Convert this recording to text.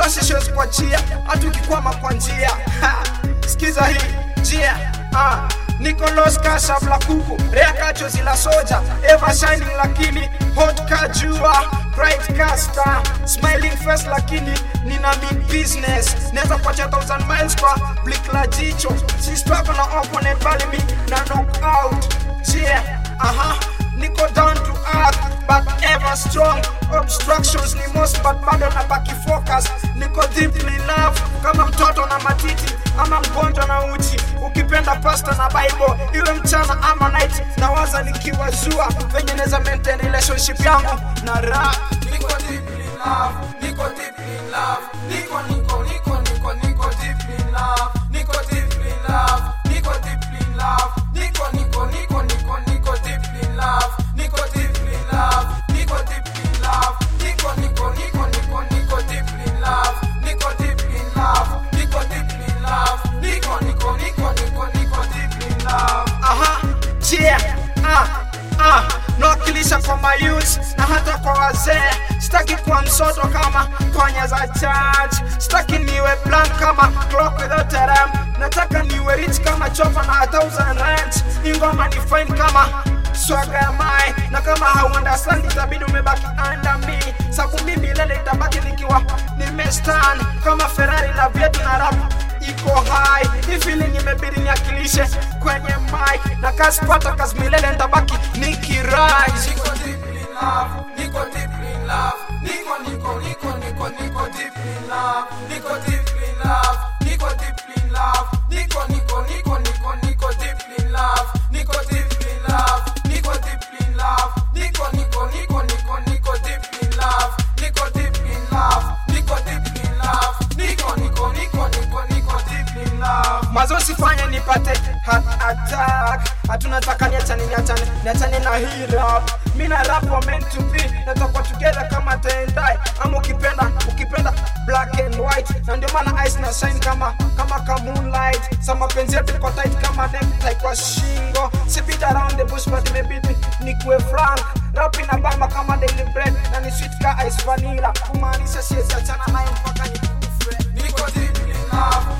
basi siwezi kuachia hata ukikwama kwa njia Ha, sikiza hii njia ah. Niko Los Casabla kuku rea kachozi la soja ever shining lakini hot kajua bright caster smiling face lakini nina mean business naweza kuachia thousand miles kwa blick la jicho si struggle na opponent bali mi na knock out yeah aha niko down to earth but ever strong obstructions ni most but bado na baki focus niko deeply in love kama mtoto na matiti ama mgonjwa na uchi ukipenda pasta na bible iwe mchana ama night nawaza nikiwa zua venye naweza maintain relationship yangu na rap Niko deeply in love, Niko deeply in love, Niko Niko Niko Niko Niko deeply in love, Niko deeply in love, Niko deeply in love, Niko Niko Niko Niko Niko deeply in love, Niko deeply in love, Niko deeply in love, Niko Niko Niko Niko Niko deeply in love, Niko deeply in love, Niko deeply in love, Niko Niko Niko Niko Niko deeply in love. aha yeah ah ah nawakilisha kwa mayouth na hata kwa wazee sitaki kuwa msoto kama kwanya za church sitaki niwe blank kama clock without a rhyme nataka niwe rich kama chopa na a thousand rands ingoma ni fine kama swaga ya mai na kama hauunderstand itabidi umebaki under me sabu mimi milele itabaki nikiwa nimestand kama ferrari la vyetu na rap iko high hii feeling imebidi niakilishe kwenye mic na kazi pata kazi milele nitabaki nikirise Niko deeply in love, Niko deeply in love, Niko Niko Niko Niko Niko deeply in love, Niko deeply in love, Niko deeply in love, Niko Niko Niko Niko Niko deeply in love, Niko deeply in love, Niko deeply in love, Niko Niko Niko Niko Niko deeply in love, Niko deeply in love, Niko deeply in love, Niko Niko Niko Niko Niko deeply in love. mazo sifanye nipate heart attack hatunataka niachane niachane niachane na hii rap mi na rap wa meant to be natakuwa together kama tendai ama ukipenda ukipenda black and white na ndio maana ice na shine kama kama ka moonlight sa mapenzi yetu iko tight kama necktie kwa shingo si beat around the bush but imebidi nikuwe frank rap ina bamba kama daily bread na ni sweet ka ice vanilla kumaanisha siwezi achana nayo mpaka nikufe Niko deeply in love,